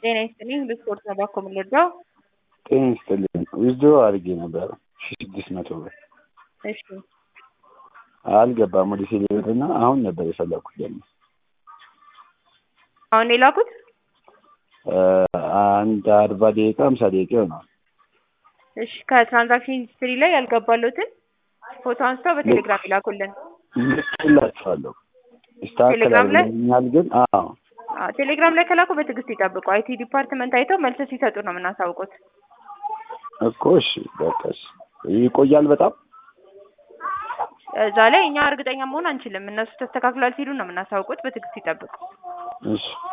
ጤና ይስጥልኝ ለስፖርት ነው ባኮ የምንረዳው? ጤና ይስጥልኝ ዊዝድሮ አድርጌ ነበረ ሺ ስድስት መቶ ብር እሺ አልገባም ወደ ቴሌ ብር እና አሁን ነበር የፈለኩት ደግሞ አሁን ነው የላኩት? አንድ አርባ ደቂቃ ሃምሳ ደቂቃ ይሆናል። እሺ ከትራንዛክሽን ሂስትሪ ላይ ያልገባለትን ፎቶ አንስተው በቴሌግራም ይላኩልን። ልክላችኋለሁ ቴሌግራም ላይ? ይስተካከላል ግን አዎ አዎ፣ ቴሌግራም ላይ ከላኩ በትዕግስት ይጠብቁ። አይቲ ዲፓርትመንት አይተው መልስ ሲሰጡ ነው የምናሳውቁት። እኮ እሺ በቃ እሺ ይቆያል በጣም እዛ ላይ እኛ እርግጠኛ መሆን አንችልም። እነሱ ተስተካክሏል ሲሉ ነው የምናሳውቁት። በትዕግስት ይጠብቁ። እሺ